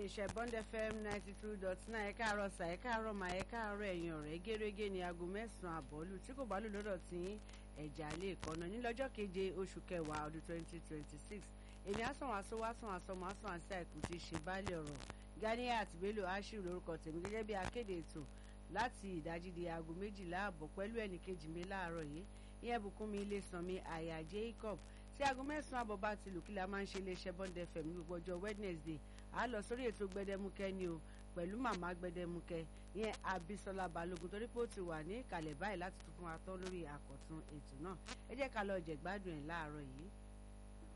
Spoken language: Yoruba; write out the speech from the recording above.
iléeṣẹ́ Bond FM ninety two dot nine ẹ̀ka àárọ̀ sà ẹ̀ka àárọ̀ mà ẹ̀ka àárọ̀ ẹ̀yìn ọ̀rẹ́ gẹ́gẹ́ ní aago mẹ́sàn-án àbọ̀lù tí kò bá lù lọ́dọ̀ tí ẹ̀já lè kọ́nà ní lọ́jọ́ keje oṣù kẹwàá ọdún twenty twenty six èmi àsàn wàásù wàásàn àsọmọ àsàn àti àìkú ti ṣe báàlì ọ̀rọ̀ Ganiat Bello Ashiru lórúkọ tèmi gẹ́gẹ́ bí akéde ètò láti ìdájí di aago méjìlá àbọ̀ pẹ̀lú ẹnì kejì mi láàárọ̀ yìí ìyẹn Bùkúnmi Ilésanmi àyà Jacob tí aago mẹ́sàn-án àbọ̀ bá ti lù kí la máa ń ṣe iléeṣẹ́ Bond FM ní gbogbo ọjọ́ Wednesday a lọ sórí ètò gbẹdẹmukẹ ni o pẹ̀lú màmá gbẹdẹmukẹ ìyẹn Abisola Balógun torí pé ó ti wà ní ìkàlẹ̀ báyìí láti tún fún wa tán lórí àkọ̀tun ètò náà ẹ jẹ́ ká lọ jẹ̀gbádùn ẹ̀ láàárọ̀ yìí.